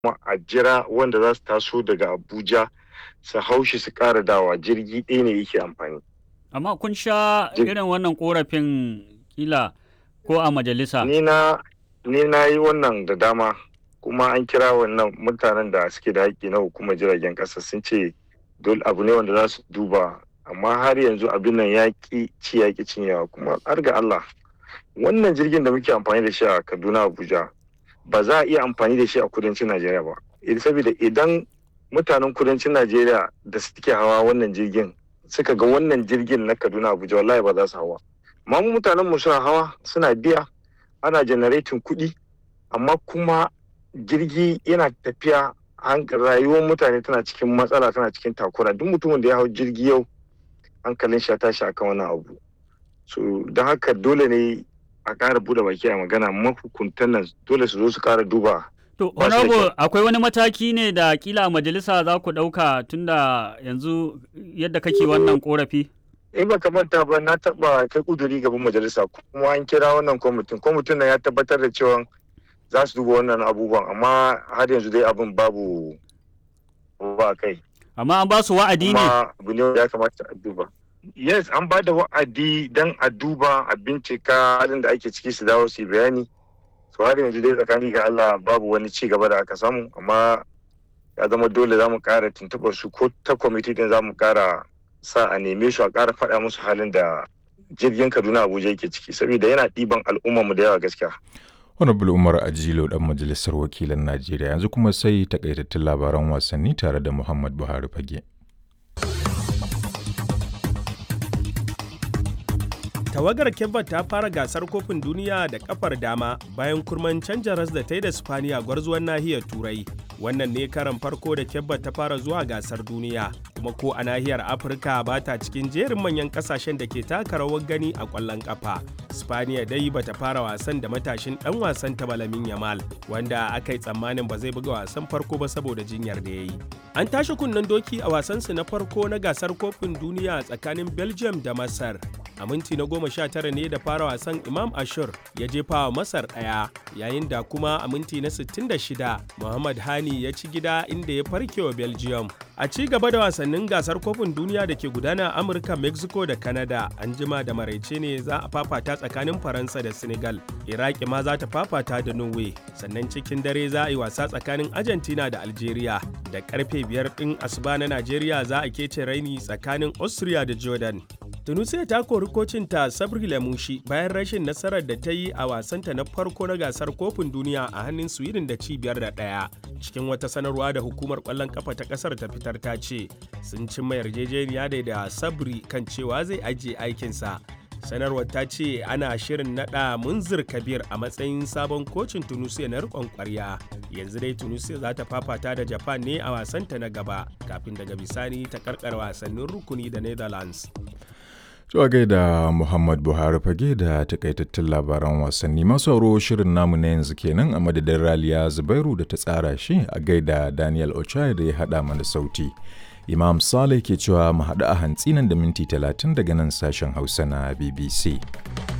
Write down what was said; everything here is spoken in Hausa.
kuma a jira wanda za su taso daga abuja su haushi su ƙara dawa jirgi ɗaya ne yake amfani Amma kun sha Jir- irin wannan korafin kila ko a majalisa. ni na ni na yi wannan da dama kuma an kira wannan mutanen da suke da haƙƙi na hukumar jiragen ƙasa sun ce dole abu ne wanda za su duba amma har yanzu abin nan ya ƙi ci ya ƙi cinyewa kuma har ga Allah wannan jirgin da muke amfani da shi a Kaduna Abuja ba za a iya amfani da shi a kudancin Najeriya ba Eh, saboda idan mutanen kudancin Najeriya da suke hawa wannan jirgin suka ga wannan jirgin na Kaduna Abuja wallahi ba za su hawa amma mu mutanen mu suna hawa suna biya ana generating kuɗi amma kuma jirgi yana tafiya han- rayuwar mutane tana cikin matsala tana cikin takura duk mutumin da ya hau jirgi yau hankalin shi ya tashi akan wannan abu so don haka dole ne a ƙara buɗe baki a magana mahukuntan nan dole su zo su ƙara duba To, Ba shi da honorable kyau. akwai wani mataki ne da kila a majalisa za ku ɗauka tunda yanzu yadda kake wannan korafi? in ba manta ba na taɓa kai kuduri gaban majalisa kuma an kira wannan kwamitin kwamitin nan ya tabbatar da cewa za su duba wannan abubuwan amma har yanzu dai abin babu ba kai Amma an ba su wa'adi ne. kuma abu ne wanda ya kamata a duba yes an ba da wa'adi don a duba a bincika halin da ake ciki su dawo su yi bayani so har yanzu dai tsakani ga Allah babu wani ci gaba da aka samu amma ya zama dole za mu kara tuntuɓar su ko ta kwamiti din za mu kara sa a neme su a kara faɗa musu halin da jirgin Kaduna Abuja yake ciki saboda yana ɗiban al'ummar mu da yawa gaskiya Honorable Umar Ajilo dan majalisar wakilan Najeriya yanzu kuma sai takaitattun labaran wasanni tare da Muhammad Buhari Fage. Tawagar Kebba ta fara gasar kofin duniya da kafar dama bayan kurman canja ras da ta yi da Spaniya gwarzuwan nahiyar Turai. Wannan ne karan farko da Kebba ta fara zuwa gasar duniya, kuma ko a nahiyar Afirka ba ta cikin jerin manyan kasashen da ke taka rawar gani a ƙwallon ƙafa. Spaniya dai ba ta fara wasan da matashin ɗan wasan ta Balamin Yamal, wanda aka yi tsammanin ba zai buga wasan farko ba saboda jinyar da ya yi. An tashi kunnen doki a wasansu na farko na gasar kofin duniya tsakanin Belgium da Masar. a minti na goma sha tara ne da fara wasan imam ashur ya jefa wa masar ɗaya yayin da kuma a minti na 66 muhammad hani ya ci gida inda ya farke wa belgium a ci gaba da wasannin gasar kofin duniya da ke gudana a amurka mexico da canada an jima da maraice ne za a fafata tsakanin faransa da senegal iraki ma za ta fafata da norway sannan cikin dare za a yi wasa tsakanin argentina da algeria da karfe biyar ɗin asuba na najeriya za a kece raini tsakanin austria da jordan tunisia ta kori kocinta sabri lamushi bayan rashin nasarar da ta yi a wasanta na farko na gasar kofin duniya a hannun sweden da cibiyar da ɗaya cikin wata sanarwa da hukumar ƙwallon kafa ta ƙasar ta fitar ta ce sun cimma yarjejeniya da da sabri kan cewa zai ajiye aikinsa sanarwar ta ce ana shirin nada munzir kabir a matsayin sabon kocin tunisia na rikon kwarya yanzu dai tunisia za ta fafata da japan ne a wasanta na gaba kafin daga bisani ta karkar wasannin rukuni da netherlands Zuwa gaida Muhammad Buhari fage da takaitattun labaran wasanni masu sauro shirin namu na yanzu kenan a madadin Raliya Zubairu da ta tsara shi a gaida Daniel Ochai da ya haɗa mana sauti. Imam Saleh ke cewa mu haɗu a hantsi nan da minti talatin daga nan sashen Hausa na BBC.